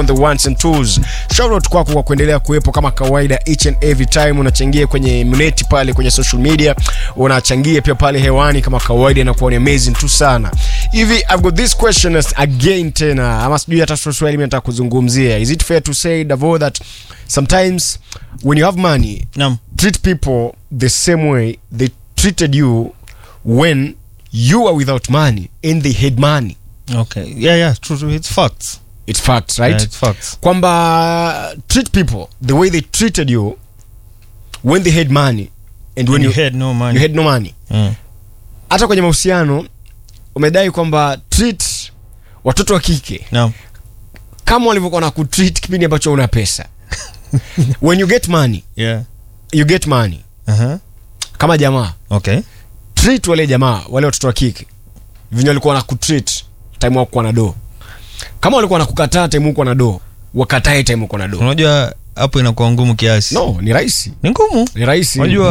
on the ones and twos. Shout out kwako kwa kuendelea kuwepo kama kawaida each and every time unachangia kwenye mneti pale kwenye social media, unachangia pia pale hewani kama kawaida, inakuwa ni amazing tu sana. Hivi I've got this question as again tena, ama sijui hata Swahili mimi nataka kuzungumzia. Is it fair to say Davo that sometimes when you have money Naam. treat people the same way they treated you when you are without money and they had money Okay. Yeah, yeah, true, true. It's facts. it's facts right Yeah, it's facts. kwamba treat people the way they treated you when they had money and when When you, you had no money. you had no money Mm. hata kwenye mahusiano umedai kwamba treat watoto wa kike Naam. kama walivyokuwa na kutreat kipindi ambacho una pesa when you get money Yeah. you get money Uh-huh. kama jamaa Okay. treat wale jamaa wale watoto wa kike venye walikuwa na kutreat time wakuwa na do kama walikuwa na kukataa time huko na do wakatae time uko na do Unajua hapo inakuwa ngumu kiasi. no ni rahisi Ni ngumu. ni rahisi Unajua